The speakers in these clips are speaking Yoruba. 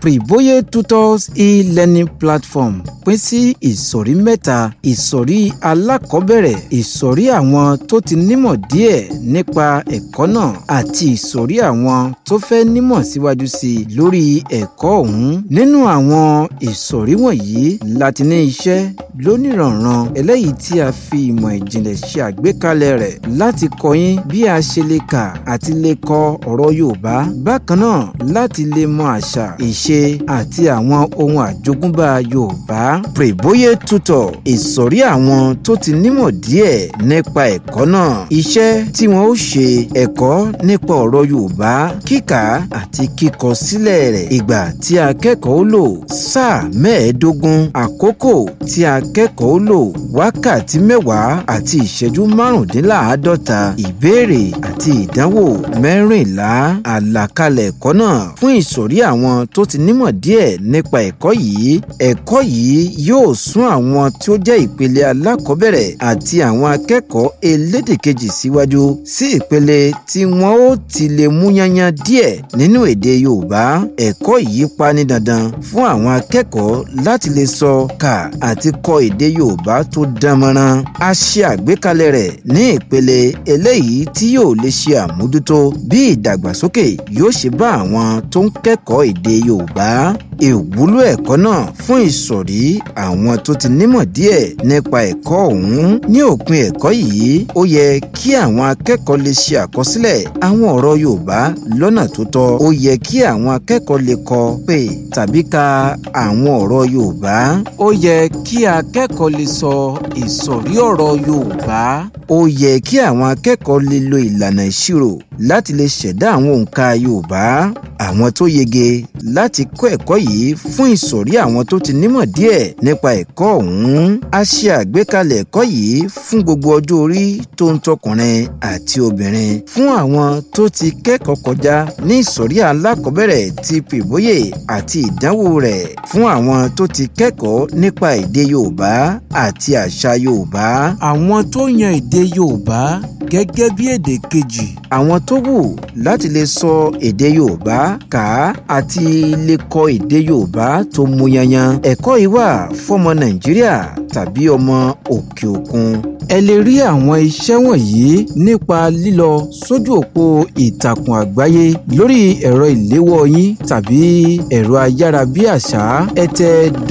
Privoye Tutors e-learning platform pín sí ìsọ̀rí mẹ́ta ìsọ̀rí alákọ̀ọ́bẹ̀rẹ̀ ìsọ̀rí àwọn tó ti nímọ̀ díẹ̀ nípa ẹ̀kọ́ náà àti ìsọ̀rí àwọn tó fẹ́ nímọ̀ síwájú sí i lórí ẹ̀kọ́ ọ̀hún nínú àwọn ìsọ̀rí wọ̀nyí láti ní iṣẹ́ lónìrànran eléyìí tí a fi ìmọ̀ ìjìnlẹ̀ ṣe àgbékalẹ̀ rẹ̀ láti kọ́ yín bí a ṣe lè kà àti lè kọ ọ̀rọ̀ Yorùbá bákan náà láti lè mọ àṣà ìṣe àti àwọn ohun àjogúnbá Yorùbá Privoye Tutor ìsọ̀rí àwọn tó ti nímọ̀ díẹ̀ nípa ẹ̀kọ́ náà iṣẹ́ tí wọ́n ó ṣe ẹ̀kọ́ nípa ọ̀rọ̀ Yorùbá kíkà àti kíkọ sílẹ̀ rẹ̀ ìgbà tí akẹ́kọ̀ọ́ lò sáà mẹ́ẹ̀ẹ́dógún àkókò tí akẹ́kọ̀ọ́ lò wákàtí mẹ́wàá àti ìṣẹ́jú márùndínláàádọ́ta ìbéèrè àti ìdánwò mẹ́rìnlá àlàkalẹ̀ ẹ̀kọ́ náà fún ìsọ̀rí àwọn tó ti nímọ̀ díẹ̀ nípa ẹ̀kọ́ yìí ẹ̀kọ́ yìí yóò sún àwọn tí ó jẹ́ ìpele alákọ̀ọ́bẹ̀rẹ̀ àti àwọn akẹ́kọ̀ọ́ elédè kejì síwájú sí ìpele tí wọ́n ó ti lè mú yányán díẹ̀ nínú èdè Yorùbá ẹ̀kọ́ yìí pa ní dandan fún àwọn akẹ́kọ̀ọ́ láti lè sọ kà àti kọ èdè Yorùbá tó dánmọ́rán a ṣe àgbékalẹ̀ rẹ̀ ní ìpele eléyìí tí yóò lè ṣe àmójútó bí ìdàgbàsókè yóò ṣe bá àwọn tó ń kẹ́kọ̀ọ́ èdè Yorùbá ìwúlò ẹ̀kọ́ náà fún ìsọ̀rí àwọn tó ti nímọ̀ díẹ̀ nípa ẹ̀kọ́ ọ̀hún ní òpin ẹ̀kọ́ yìí ó yẹ kí àwọn akẹ́kọ̀ọ́ lè ṣe àkọsílẹ̀ àwọn ọ̀rọ̀ Yorùbá lọ́nà tó tọ́ ó yẹ kí àwọn akẹ́kọ̀ọ́ lè kọ pé tàbí ka àwọn ọ̀rọ̀ Yorùbá ó yẹ kí akẹ́kọ̀ọ́ lè sọ ìsọ̀rí ọ̀rọ̀ Yorùbá ó yẹ kí àwọn akẹ́kọ̀ọ́ lè lo ìlànà ìṣirò láti lè ṣẹ̀dá àwọn òǹkà Yorùbá àwọn tó yege láti kọ́ ẹ̀kọ́ yìí fún ìsọ̀rí àwọn tó ti nímọ̀ díẹ̀ nípa ẹ̀kọ́ ọ̀hún a ṣe àgbékalẹ̀ ẹ̀kọ́ yìí fún gbogbo ọjọ́ orí tó ń tọkùnrin àti obìnrin fún àwọn tó ti kẹ́kọ̀ọ́ kọjá ní ìsọ̀rí alákọ̀ọ́bẹ̀rẹ̀ ti Privoye àti ìdánwò rẹ̀ fún àwọn tó ti kẹ́kọ̀ọ́ nípa èdè Yorùbá àti àṣà Yorùbá àwọn tó yan èdè Yorùbá gẹ́gẹ́ bí èdè kejì àwọn tó wù láti lè sọ èdè Yorùbá kà á àti lè kọ èdè Yorùbá tó mú yanyan ẹ̀kọ́ yìí wà fọ́mọ Nàìjíríà tàbí ọmọ òkè òkun ẹ lè rí àwọn iṣẹ́ wọ̀nyí nípa lílọ sójú òpó ìtàkùn àgbáyé lórí ẹ̀rọ ìléwọ́ yín tàbí ẹ̀rọ ayárabíàṣá ẹ tẹ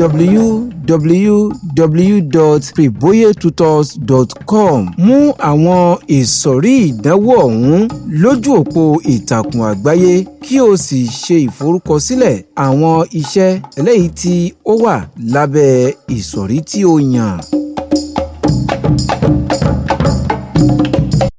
www.privoyetutors.com mú àwọn ìsọ̀rí ìdánwò ọ̀hún lójú òpó ìtàkùn àgbáyé kí o sì ṣe ìforúkọsílẹ̀ àwọn iṣẹ́ eléyìí tí ó wà lábẹ́ ìsọ̀rí tí o yàn.